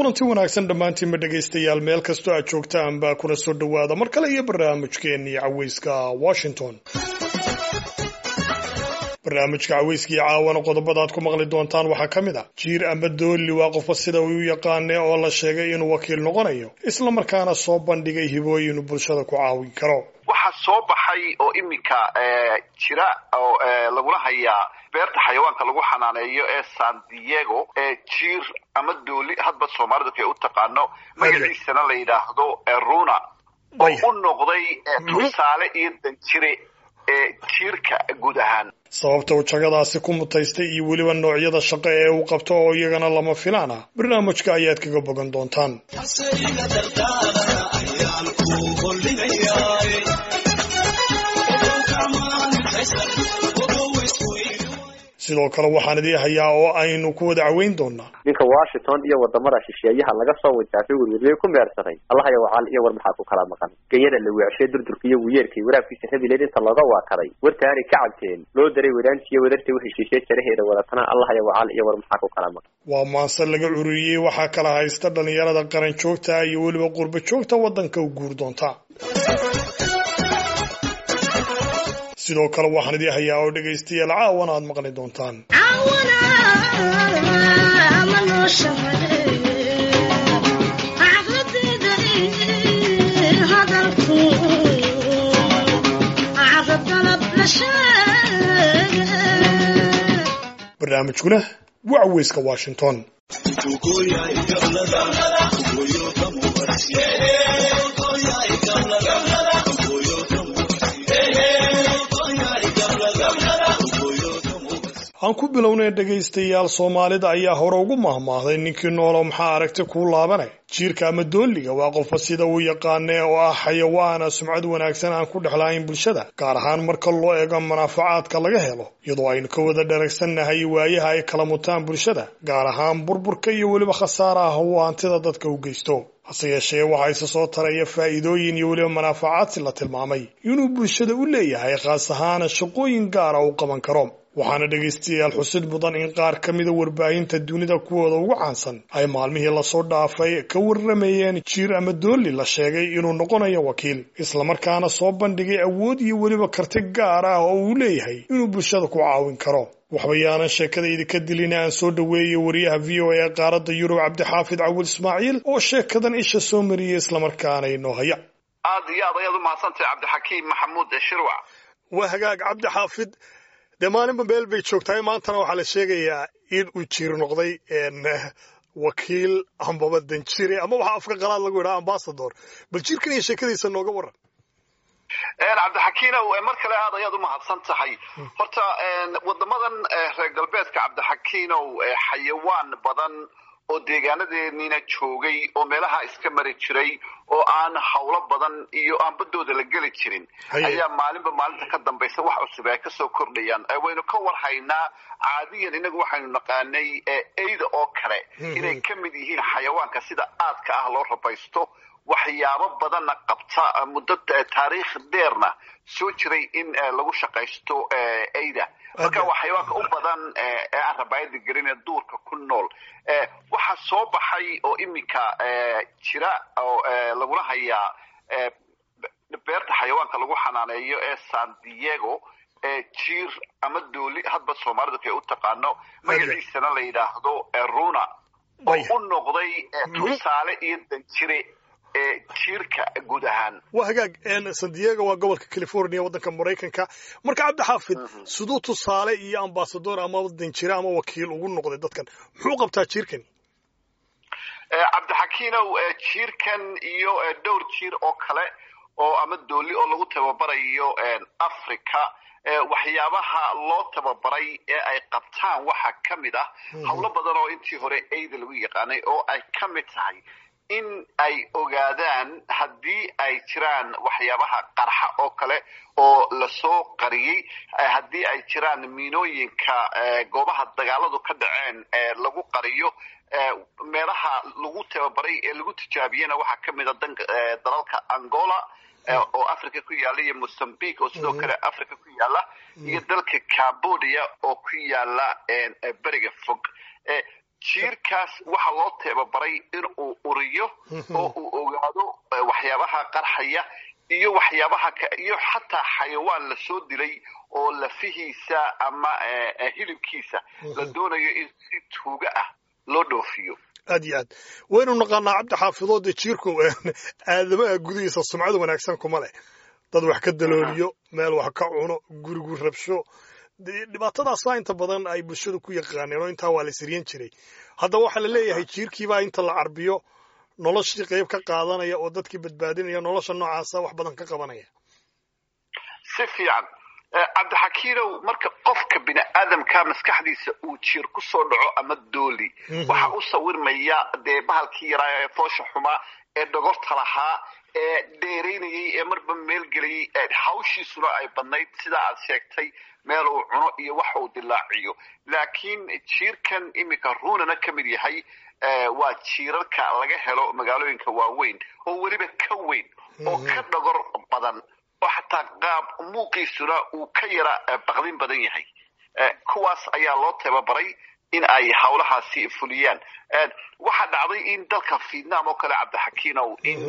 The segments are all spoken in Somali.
kulanti wanaagsan dhammaantiinba dhegaystayaal meel kastoo aad joogtaan baa kuna soo dhowaada mar kale iyo barnaamijkeennii caweyska washington barnaamijka caweyskii caawana qodobada aad ku maqli doontaan waxaa ka mid ah jiir ama doolli waa qofba sida uu u yaqaane oo la sheegay inuu wakiil noqonayo isla markaana soo bandhigay hibooyin bulshada ku caawin karo waxaa soo baxay oo iminka jira oo lagula hayaa beerta xayawaanka lagu xanaaneeyo ee san diego ee jiir ama dooli hadba soomaalidu kay u taqaano magaciisana la yidhaahdo runa oo u noqday tusaale iyo danjire ee jiirka guud ahaan sababta uu jagadaasi ku mutaystay iyo weliba noocyada shaqo ee uu qabto oo iyagana lama filaan ah barnaamijka ayaad kaga bogan doontaan sidoo kale waxaan idii hayaa oo aynu ku wada caweyn doonaa ninka washington iyo wadamada shisheeyaha laga soo wajaafay werweriyey ku meersaday allahaya wacaal iyo war maxaa ku kala maqan ganyada la weecshee durdurka iyo wiyeerkay waraabkiisa rabileed inta looga waakaday wartaanay ka cabteen loo daray wadaantiiyo wadartay u heshiishay jaraheeda wadatana allahaya wacaal iyo war maxaa ku kala maqan waa maanse laga cururiyey waxaa kala haysta dhalinyarada qaran joogta iyo weliba qurba joogta waddanka u guur doonta sidoo kale waxaan idii hayaa oo dhegaystayaal caawana aad maqli doontaan barnaamijkuna waa caweyska washington aan ku bilownay dhegaystayaal soomaalida ayaa hore ugu mahmaahday ninkii noolo maxaa aragti kuu laabanay jiirka ama doolliga waa qofba sida uu yaqaane oo ah xayawaana sumcad wanaagsan aan ku dhexlahayn bulshada gaar ahaan marka loo eego manaafacaadka laga helo iyadoo aynu ka wada dharagsannahay waayaha ay kala mutaan bulshada gaar ahaan burburka iyo weliba khasaaraha uu hantida dadka u geysto hase yeeshee waxaa isa soo taraya faa'iidooyin iyo weliba manaafacaadsi la tilmaamay inuu bulshada u leeyahay khaas ahaana shaqooyin gaara uu qaban karo waxaana dhegaystayaal xusid mudan in qaar ka mida warbaahinta dunida kuwooda ugu caansan ay maalmihii lasoo dhaafay ka warramayeen jiir ama doolli la sheegay inuu noqonayo wakiil islamarkaana soo bandhigay awood iyo weliba karti gaar ah oo uu leeyahay inuu bulshada ku caawin karo waxbayaanan sheekada idinka dilina aan soo dhoweeyey wariyaha v o a ee qaaradda yurub cabdixaafid cawil ismaaciil oo sheekadan isha soo mariyey islamarkaana inoo haya aada iyo aad ayaad u mahadsantahay cabdixakiim maxamuud shirwac waa hagaag cabdixaafid dee maalinba meel bay joogtahay maantana waxaa la sheegayaa in uu jiir noqday wakiil ambaba danjire ama waxaa afka qalaad lagu yidhaha ambasador bal jiirkan iyo sheekadiisa nooga waran cabdixakiinow mar kale aad ayaad u mahadsan tahay horta wadamadan reer galbeedka cabdixakiinow xayawaan badan oo deegaanadeeniina joogay oo meelaha iska mari jiray oo aan hawlo badan iyo aan badooda la geli jirin ayaa maalinba maalinta ka dambaysa wax cusub ay kasoo kordhayaan waynu ka warhaynaa caadiyan inagu waxaynu naqaanay eyda oo kale inay ka mid yihiin xayawaanka sida aadka ah loo rabaysto waxyaabo badanna qabta muddo taariikh dheerna soo jiray in lagu shaqaysto eyda marka waa xayawaanka u badan ee aan rabaayada gelin ee duurka ku nool waxaa soo baxay oo iminka jira oo lagula hayaa beerta xayawaanka lagu xanaaneeyo ee san diego ee jiir ama dooli hadba soomaalidu kay u taqaano magaciisana la yidhaahdo runa oo u noqday tusaale iyo danjire jiirka guud ahaan waa hagaag san diego waa gobolka california waddanka maraykanka marka cabdixaafid siduu tusaale iyo ambasador ama danjire ama wakiil ugu noqday dadkan muxuu qabtaa jiirkani cabdixakiinow jiirkan iyo dhowr jiir oo kale oo ama dooli oo lagu tababarayo africa waxyaabaha loo tababaray ee ay qabtaan waxaa ka mid ah howlo badan oo intii hore eyda lagu yaqaanay oo ay ka mid tahay in ay ogaadaan haddii ay jiraan waxyaabaha qarxa oo kale oo lasoo qariyey haddii ay jiraan miinooyinka goobaha dagaaladu ka dhaceen lagu qariyo meelaha lagu tababaray ee lagu tijaabiyena waxaa ka mid a dalalka angola oo africa ku yaala iyo mozambique oo sidoo kale africa ku yaala iyo dalka cambodia oo ku yaala beriga fog jiirkaas waxa loo teebabaray in uu uriyo oo uu ogaado waxyaabaha qarxaya iyo waxyaabaha iyo xataa xayawaan lasoo dilay oo lafihiisa ama hilibkiisa la doonayo in si tuuga ah loo dhoofiyo aad iyo aad waynu naqaanaa cabdi xaafidood dee jiirku aadamaha gudihiisa sumcad wanaagsan kuma leh dad wax ka dalooliyo meel wax ka cuno gurigu rabsho dhibaatadaasa inta badan ay bulshadu ku yaqaaneen oo intaa waa la siryan jiray haddaba waxaa la leeyahay jiirkiibaa inta la carbiyo noloshii qayb ka qaadanaya oo dadkii badbaadinaya nolosha noocaasa wax badan ka qabanaya si fiican cabdixakiinow marka qofka bini aadamka maskaxdiisa uu jiir ku soo dhaco ama dooli waxa u sawirmaya dee bahalkii yaraa ee foosha xumaa ee dhogorta lahaa ee dheeraynayay ee marba meel gelayay hawshiisuna ay badnayd sidaa aad sheegtay meel uu cuno iyo wax uu dilaaciyo laakiin jiirkan iminka ruunana ka mid yahay waa jiirarka laga helo magaalooyinka waaweyn oo weliba ka weyn oo ka dhogor badan oo xataa qaab muuqiisuna uu ka yara baqdin badan yahay kuwaas ayaa loo tababaray in ay hawlahaasi fuliyaan waxaa dhacday in dalka vietnam oo kale cabdixakiinow in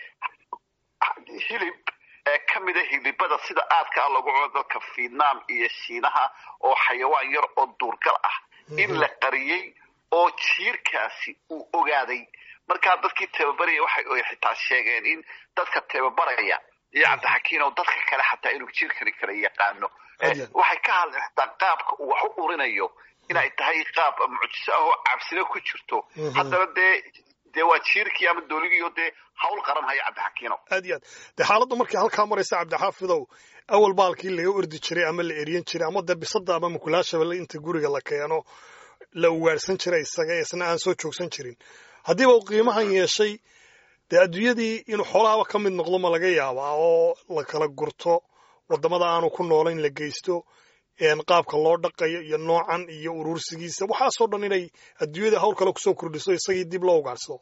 hilib ka mida hilibada sida aadka ah lagu cuno dalka vietnam iyo shiinaha oo xayawaan yar oo duurgal ah in la qariyey oo jiirkaasi uu ogaaday markaa dadkii tababaraya waxay xitaa sheegeen in dadka tababaraya iyo cabdixakiin oo dadka kale xataa inuu jiirkani kala yaqaano waxay ka hadleen xitaa qaabka uu wax u urinayo inay tahay qaab mucjiso ah oo cabsino ku jirto haddana dee dee waa jiirkii ama dooligii oo dee hawl qaran haya cabdixakiino aad iyo aad dee xaaladda markay halkaa maraysa cabdixaafidow awal baalkii laga ordi jiray ama la eryan jiray ama dee bisada ama mukulaashaba inta guriga la keeno la ugaarhsan jiray isaga isna aan soo joogsan jirin haddiiba uu qiimahan yeeshay dee adduunyadii inuu xoolaaba ka mid noqdo ma laga yaabaa oo la kala gurto waddamada aanu ku noolayn la geysto qaabka loo dhaqayo iyo noocan iyo urursigiisa waxaasoo dhan inay adduunyada hawl kale kusoo kordhiso isagii dib loo ugaarsado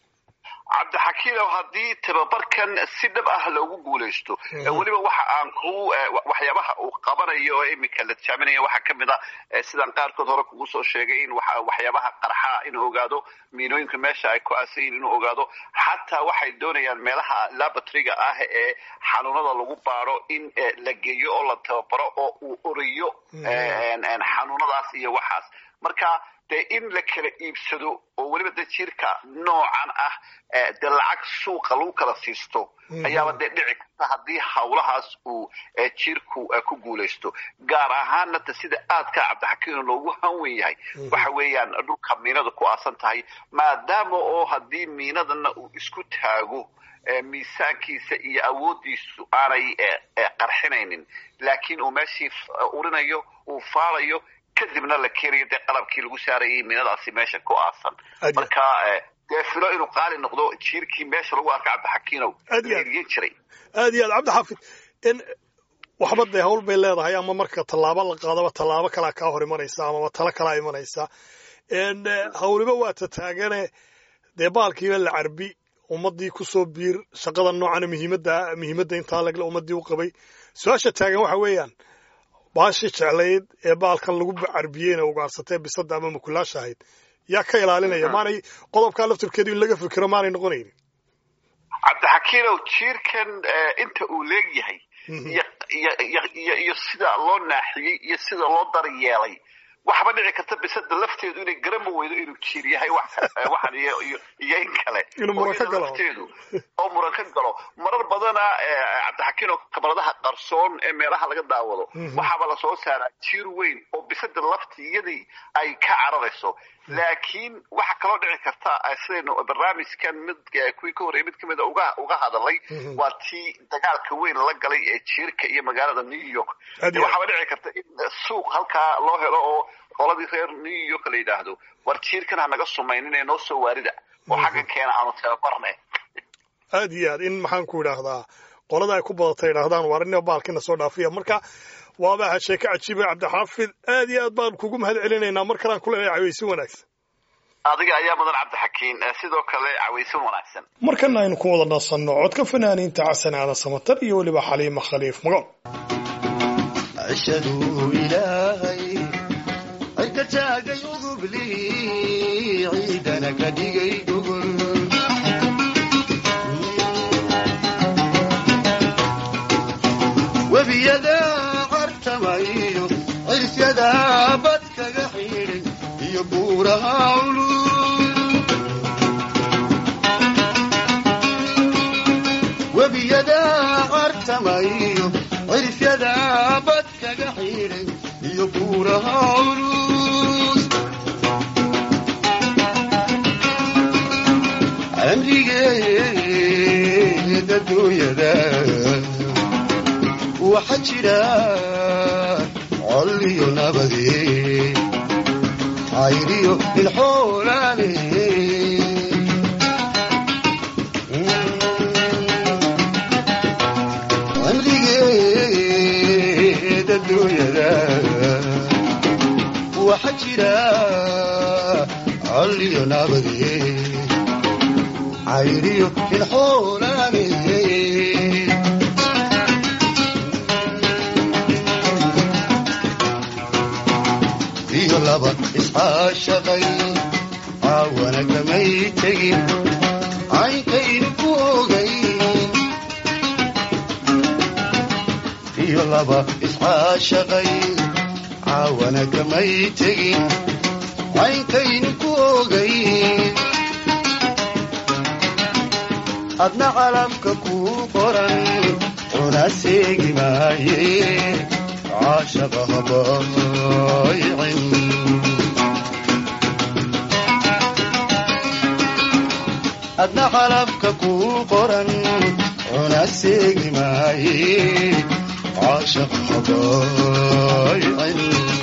cabdixakiinow haddii tababarkan si dhab ah loogu guulaysto weliba waxa aan ku waxyaabaha uu qabanayo oo iminka la tijaaminaya waxaa ka mid a sidaan qaarkood hore kugu soo sheegay in waxyaabaha qarxa inuu ogaado miinooyinka meesha ay ku aasan yihin inuu ogaado xataa waxay doonayaan meelaha laboratoriga ah ee xanuunada lagu baaro in la geeyo oo la tababaro oo uu oriyo xanuunadaas iyo waxaas marka dee in la kala iibsado oo weliba dee jiirka noocan ah dee lacag suuqa lagu kala siisto ayaaba dee dhici karta haddii hawlahaas uu jiirku ku guulaysto gaar ahaanna ta sida aadka cabdixakiino loogu hanwen yahay waxa weeyaan dhulka miinada ku aasan tahay maadaama oo haddii miinadana uu isku taago miisaankiisa iyo awooddiisu aanay qarxinaynin laakiin uu meeshii urinayo uu faalayo kadibna la keenayo dee qalabkii lagu saarayay miinadaasi meesha ku aasan marka dee filo inuu qaali noqdo jiirkii meesha lagu arka cabdixakiinow eriyan jiray aad iyo aad cabdixaafid waxba dee hawl bay leedahay ama marka tallaabo la qaadaba tallaabo kalaa kaa hor imanaysa amaba talo kalaa imanaysa hawliba waa ta taagane dee baalkiiba la carbi ummaddii kusoo biir shaqada noocana muhiimadda muhiimadda intaa lagle ummaddii u qabay su-aasha taagan waxa weeyaan baashii jeclayd ee baalkan lagu carbiyeyna ugaarsatee bisada ama mukulaasha ahayd yaa ka ilaalinaya maanay qodobkaa laftirkeedu in laga fikiro maanay noqonaynin cabdixakiinow jiirkan inta uu leegyahay iyo sida loo naaxiyey iyo sida loo daryeelay waxba dhici karta bisada lafteedu inay garama weydo inuu jiir yahay waxan iyo in kale lafteedu oo muran ka galo marar badana cabdixakiin oo kabaladaha qarsoon ee meelaha laga daawado waxaaba lasoo saaraa jiir weyn oo bisada laftiyadii ay ka cararayso laakiin waxa kaloo dhici karta sidaynu barnaamijkan mid kuwii ka horreeyay mid ka mida uga uga hadalay waa tii dagaalka weyn la galay ee jiirka iyo magaalada new york waxaaba dhici karta in suuq halkaa loo helo oo qoladii reer new york la yidhaahdo war jiirkan ha naga sumaynin ee noo soo waarida oo xagga keena aanu tababarne aad iyo aad in maxaan ku idhaahdaa qolada ay ku badatay idhahdaan waar ina baalkina soo dhaafiya marka waaba aha sheeke cajiiba cabdixaafid aad iyo aad baan kugu mahad celinaynaa mar kalaan ku leenahay cawaysin wanaagsan adiga ayaa mudan cabdixakiin sidoo kale cawaysin wanaagsan markana aynu ku wada nasanno codka fanaaniinta xasan aadan samatar iyo weliba xaliima khaliif magool ashhadu ilaahay cidka taagay udubli ciidana ka dhigay gogol webiyada cartamayo cirsyada bad kaga xidhay iyo buuraha culul webiyada cartamayo cirsyada bad kaga xidhay iyo buuraha culus amrigeeda dunyada waxa jira col iyo nabade cayriyo ilxoolaale amrigeeda dunyada waxa jira col iyo nabade cayriyo ilxoolaale iyo laba iscaashaqay caawana kamay tegin caynkaynu ku ogay iyo laba iscaashaqay caawana kamay tegin caynkaynu ku ogay adna calamka kuu qoran una seegi maaye caashaqa habaaycin adna calamka kuu qoran una seegi maaye caashaqa habaaycin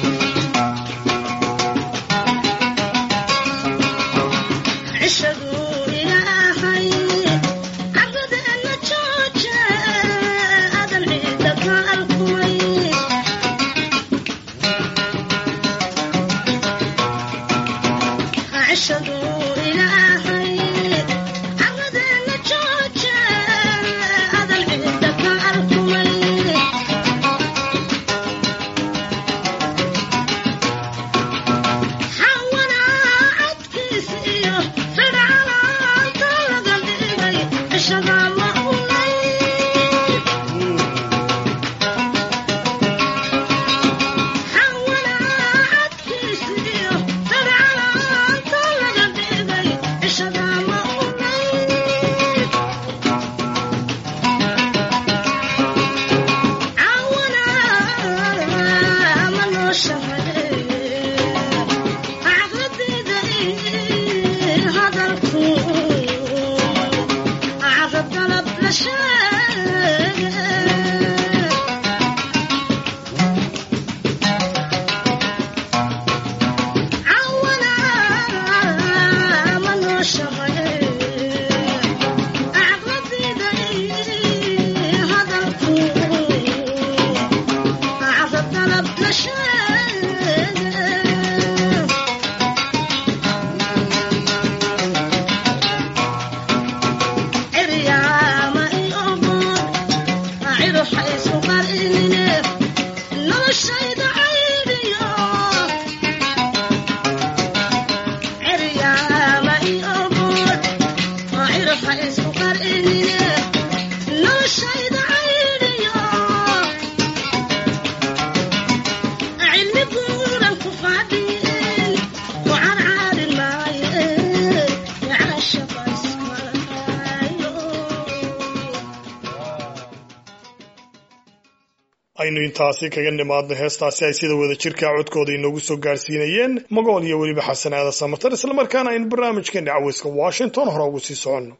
aynu intaasi kaga nimaadno heestaasi ay sida wada jirka codkooda inoogu soo gaarsiinayeen magool iyo weliba xasan aada samatar islamarkaana aynu barnaamijkeena caweyska washington hore ugu sii soconno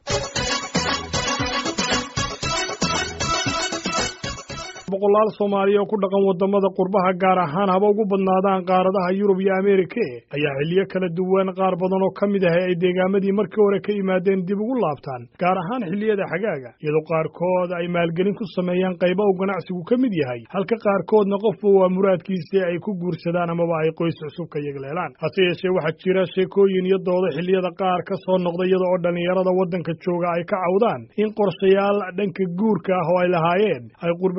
boqolaal soomaaliya oo ku dhaqan wadamada qurbaha gaar ahaan haba ugu badnaadaan qaaradaha yurub iyo ameerika ayaa xilliyo kala duwan qaar badan oo ka mid ah ay deegaamadii markii hore ka yimaadeen dib ugu laabtaan gaar ahaan xilliyada xagaaga iyadoo qaarkood ay maalgelin ku sameeyaan qayba uu ganacsigu ka mid yahay halka qaarkoodna qofba waa muraadkiisii ay ku guursadaan amaba ay qoys cusub ka yegleelaan hase yeeshee waxaa jira sheekooyin iyo doodo xilliyada qaar ka soo noqda iyada oo dhallinyarada waddanka jooga ay ka cawdaan in qorshayaal dhanka guurka ah oo ay lahaayeen ay qurba joogtu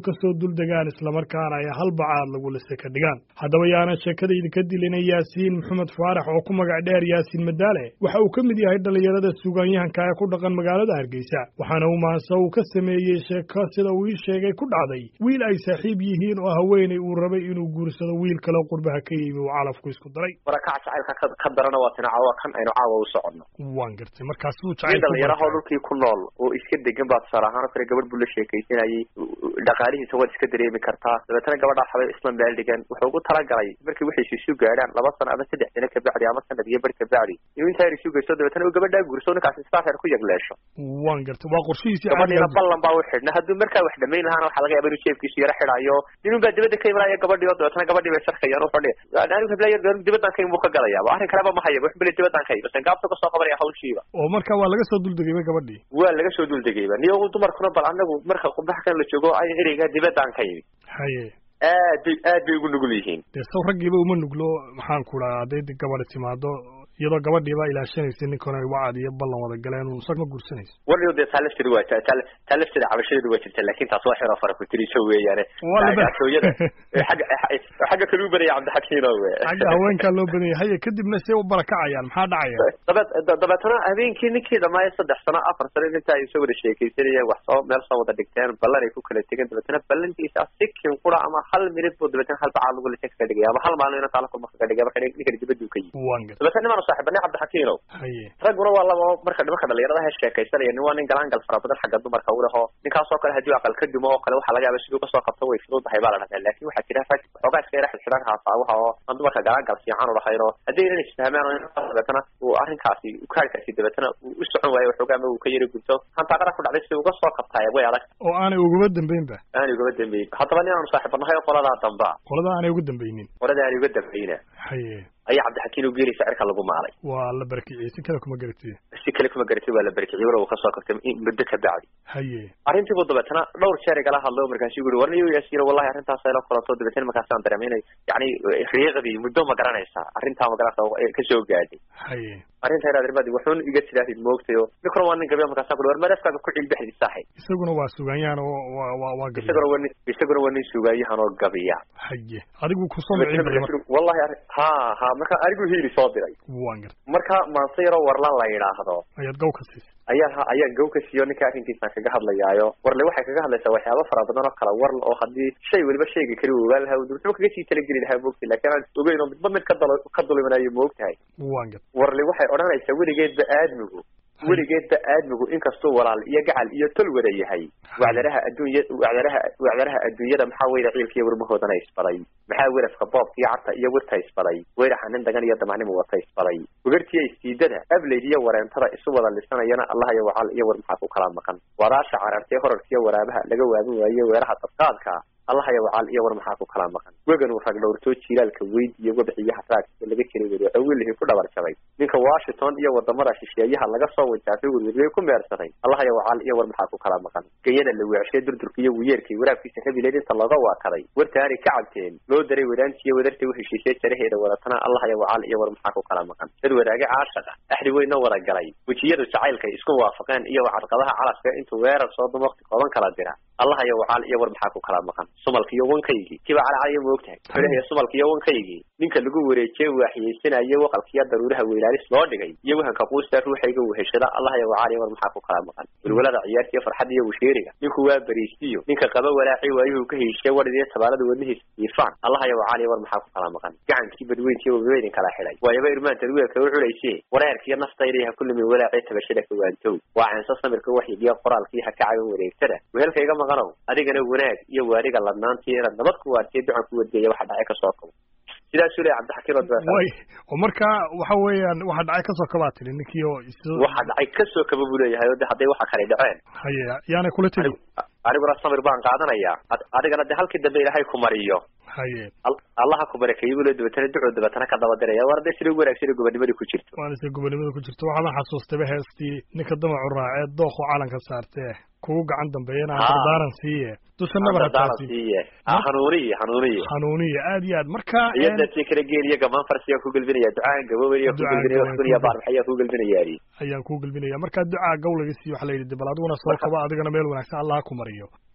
kasoo duldegaan islamarkaana ay hal bacaad lagu lise ka dhigaan haddaba yaana sheekadayda ka dilina yaasiin maxamed faarax oo ku magac dheer yaasiin madaale waxa uu ka mid yahay dhallinyarada suugaanyahanka ee ku dhaqan magaalada hargeysa waxaana uu maanse uu ka sameeyey sheeko sida uu ii sheegay ku dhacday wiil ay saaxiib yihiin oo haweenay uu rabay inuu guursado wiil kale qurbaha ka yimi uu calafku isku daray warakaca jacaylka ka darana waa tina caawa kan aynu caawa u soconno waan gartay markaasuu nin dhalinyarahoo dhulkii ku nool oo iska degan baa tusaale ahaan oo kale gabadh buu la sheekaysanayay dhaqaalihiisa waad iska dareemi kartaa dabeetana gabadhaa xabay isla meel dhigan wuxuu ugu talagalay markii waxaysu isu gaadhaan laba sano ama saddex sano kabacdi ama sanad iyo bar kabacdi inuu intaa yar isu geysto dabeetana uu gabadhaa guurso ninkaasi sidaa reer ku yagleesho waan gartay waa qorshihiisii gabadhiina ballan baa u xidhna hadduu markaa wax dhamayn lahaana waxaa laga yaaba inuu jeefkiisu yaro xidhayo ninun baa dibadda ka imanaya gabadhii oo dabeetana gabadhii bay sarkayaan wuxuu dhihi anigu heblayo dibaddan ka imuu ka galayaaba arrin kaleba ma hayaba wuxuu bili dibaddan ka iba sangaabta kasoo qabanaya hawshiiba oo marka waa laga soo duldegayba gabadhii waa laga soo duldegayba niyo dumarkuna bal anagu marka qurbaha kan la joogo ay ereyga dibaddan ka yimi haye aad bay aad bay ugu nugul yihiin dee saw raggiiba uma nuglo maxaan ku dhaha hadday gabadhi timaado iyadoo gabadhiiba ilaashanaysa ninkan ay wacad iyo ballan wada galeen uu sag ma guursanayso warniyo dee taa lafteeda waa taa lafteeda cabashadeedu waa jirta laakin taas waa xiro fara ku tiriso weeyaane gaashooyada xagga xagga kale u badaya cabdixakiino we xagga haweenkaa loo badanya haye kadibna say u barakacayaan maxaa dhacaya dabeed dabeetana habeenkii ninkii dhamaayo saddex sano afar sano inta ay soo wada sheekaysanayeen wax soo meel soo wada dhigteen ballan ay ku kala tegeen dabeetana ballantiisa sikin qura ama hal minid buu dabeetana hal bacaad lagu lisa kaga dhigaya ama hal maalin inuu taala kulma kaga dhigaya marka ninkan dibaduu ka yimi waan gartay dabeetana nimaan saaxiibane cabdixakiino haye ragguna waa laba marka nimanka dhalinyaradaha sheekaysanaya nin waa nin galaan fara badan xagga dumarka u leho ninkaasoo kale haddii aqal ka dumo oo kale waxaa laga yaaba siduu kasoo qabto way fududahay baa la dhahdaa laakin waxaa jira rag xoogaa iska yara xidxidhan haasaawaha oo aan dumarka galaan gal fiican u lahayn oo haddii inan isfahmaan oo dabeetana uu arrinkaasi ukaarkaasi dabeetana uu u socon waayo waxoogaa ama uu ka yara gubto hantaaqada ku dhacday si uga soo qabtaaya way adag oo aanay ugaba dambeynba aanay ugaba dambeyn haddaba nin aanu saaxiibanahay oo qoladaa damba qolada aanay uga dambeynin qolada aanay uga dambeyna haye ayaa cabdixakiin u geeli sicirka lagu maalay waa la barakiciyey si kale kuma garatay si kale kuma garatay waa la barakiciyey walow kasoo qabtay muddo ka bacdi haye arrintii buu dabeetana dhowr jeer igala hadlo markaasu ui warniyo yaasiino wallahi arrintaas ayla kulanto dabeetana markaasaan dareemay inay yani riiqdii muddo ma garanaysaa arrintaa ma garanaysa kasoo gaadhay haye arrinta inaad irmadi wuxuun iga sidaahid moogtayo ninkuna waa nin gabiya markaasa kuli war madafkaaga ku cilbexdi saaxib isaguna waa sugaanyahan oo waa waa waa gabiya isaguna waa nin isaguna waa nin sugaanyahan oo gabiya haye adigu kusoo micin bay marka wallahi arrin ha ha marka anigu hiili soo diray waan gartay marka maanse yaroo warlan la yidhaahdo ayaad gaw ka siisay ayaa ayaan gaw ka siiyo ninka arrinkiisaan kaga hadlayaayo warle waxay kaga hadlaysaa waxyaaba fara badan oo kala warl oo haddii shay weliba shayga kali u ogaan lahaa wuxuu kaga sii talageli lahaa moogtay laakiin aan ogeyn oo midba mid ka dal ka dulminayo moogtahay waan gartay warle waxay odhanaysaa weligeedba aadmigu weligeedba aadmigu inkastuu walaal iyo gacal iyo tol wada yahay wacdaraha adduunya wacdaraha wacdaraha adduunyada maxaa weyra ciilkiiyo warmahoodana isbaday maxaa werafka boobka iyo carta iyo wirta isbaday weyraxa nin dagan iyo damacnimo wata isbaday ugartiya istiidada ableyd iyo wareentada isu wada lisanayana allah iyo wacal iyo war maxaa ku kala maqan wadaasha carartee horarkiiyo waraabaha laga waabin waaye weeraha dadqaadka allah iyo wacal iyo war maxaa ku kala maqan wegan uu rag dhowrtoo jiilaalka weyd iyo wabxiyaha raagka laga jiray werico wilihii ku dhabar jabay ninka washington iyo wadamada shisheeyaha laga soo wajaafay werweriyey ku meersaday allah iyo wacal iyo war maxaa ku kala maqan gayada la weecshay durdurka iyo wiyeerkii waraabkiisa rabileed inta looga waakaday wartaani ka cabteen loo daray wadaantiiyo wadarta u heshiisay jaraheeda wadatana allah iyo wacal iyo war maxaa ku kala maqan dad wadaage caashaqa axdi weyna wada galay wejiyadu jacaylkay isku waafaqeen iyo wacadqadaha calafka intuu weerar soo dum waqti kooban kala dira allah iyo wacal iyo war maxaa ku kala maqan sumalka iyo wankaygii kiba calacalaya ma ogtahay xulahiya sumalka iyo wankaygii ninka lagu wareejiyey waaxiyeysanayo waqalkiya daruuraha weylaalis loo dhigay iyo wahanka quusta ruuxayga weheshada allah iyo wacal iyo war maxaa ku kala maqan welwalada ciyaartiiyo farxadda iyo washeeriga ninku waa bariistiyo ninka qaba walaaci waayuhu ka heshiye wadhidiyo tabaalada wadnihiisa iifaan allah iyo wacal iyo war maxaa ku kala maqan gacankii badweyntiiyo wabaweydin kala xidhay waayaba irmaanteed weelka u culayse wareerkiiyo naftayda ha kulimi walaacee tabashada kawaantow waa ceenso samirka waxyigiyo qoraalkii ha ka caban wareegtada wehelkayga maqanow adigana wanaag iyo waariga ladnaantii inaad nabad ku waartiyo ducan ku wadgeeya waxa dhacay kasoo kabo sidaasuu leeyahay cabdixakiin way oo marka waxa weeyaan waxa dhacay kasoo kabaa tiri ninkii oo is waxa dhacay kasoo kaba buu leeyahay oo de hadday waxa kale dhaceen haye yaanay kula tegi aniguna samir baan qaadanayaa adigana de halkii dambe ilaahay ku mariyo haye allaha ku barakeeyey buu le dabeetana ducuu dabeetana ka daba diraya war de sida ugu wanaagsan gobonimada ku jirto waana sida gobonimada ku jirto waxaana xasuustayba heestii ninka damacu raacee dooqu calanka saartee kugu gacan dambeeyana dardaaran siiye dusha nabar dardaaran siiye hanuuniye hanuuniye hanuuniye aad iyo aad marka iyo dadkii kala geeliyo gamaan farsiyaa ku gelbinaya ducaan gaboobaya ku gelbinaya wax kuniya baarmaxayaa ku gelbinayaani ayaan ku gelbinaya marka ducaa gawlaga siiyo waxa la yidhi bal adiguna soo kaba adigana meel wanaagsan allah ku mariyo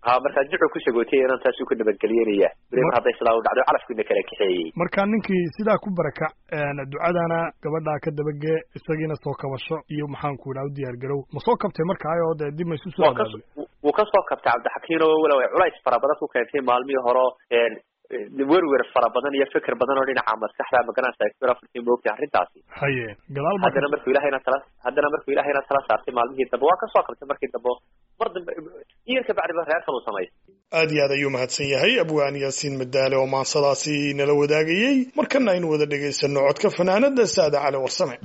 ha markaa duxuu ku sagootay inaan taasuu ku nabadgelyenaya beri mar hadday sidaa u dhacdo calafkiina kala kaxeeyey marka ninkii sidaa ku barakac ducadana gabadhaa ka dabagee isagiina soo kabasho iyo maxaan ku idhaha u diyaar garow ma soo kabtay markaa oo dee dib ma isu soo abaabay wuu ka soo kabtay cabdixakiin oo walow ay culays fara badan ku keentay maalmihii horo werwer fara badan iyo fikir badan oo dhinaca maskaxda magaranaysa isbir afartii moogtay arrintaasi haye gadaal ba haddana markuu ilahayna tala haddana markuu ilahayna tala saartay maalmihii dambe waa ka soo kabtay markii dambe mar dambe iyar ka bacdiba reerkan uu samaystay aad iyo aad ayuu mahadsan yahay abwaan yaasiin madaale oo maansadaasi nala wadaagayey markana aynu wada dhegaysano codka fanaanada saada cali warsame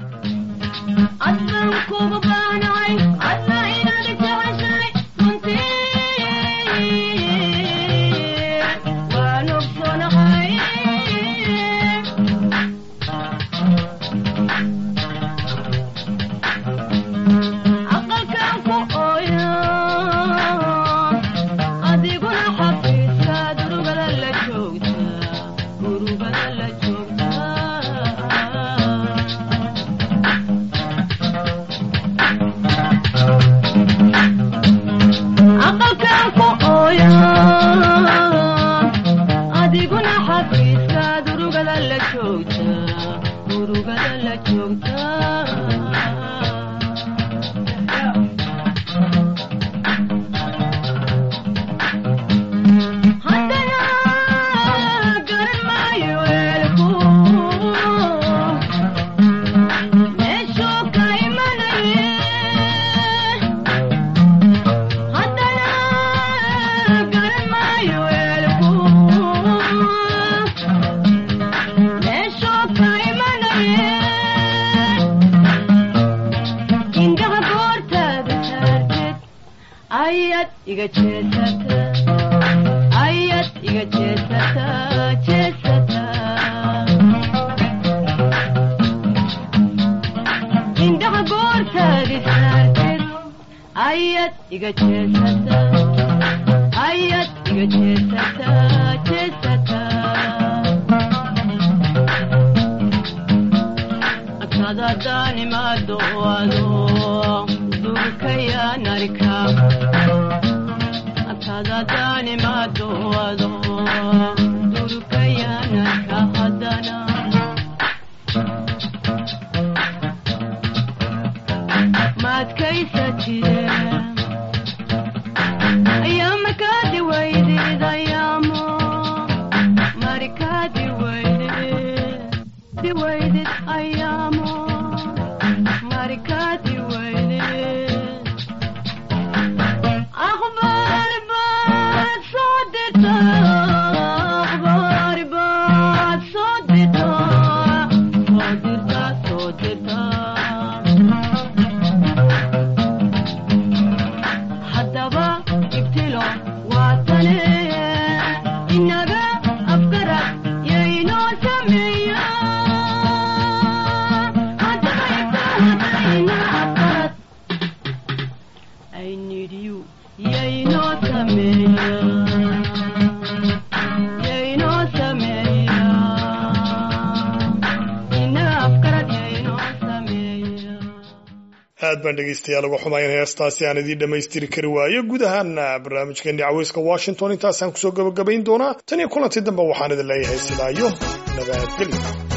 aad baan dhegaystayaal uga xumayn heestaasi aan idiin dhammaystiri kari waayo guud ahaana barnaamijkeeni caweyska washington intaasaan kusoo gabagabayn doonaa tan iyo kulantii dambe waxaan idin leeyahay sidaa iyo nabadgelyo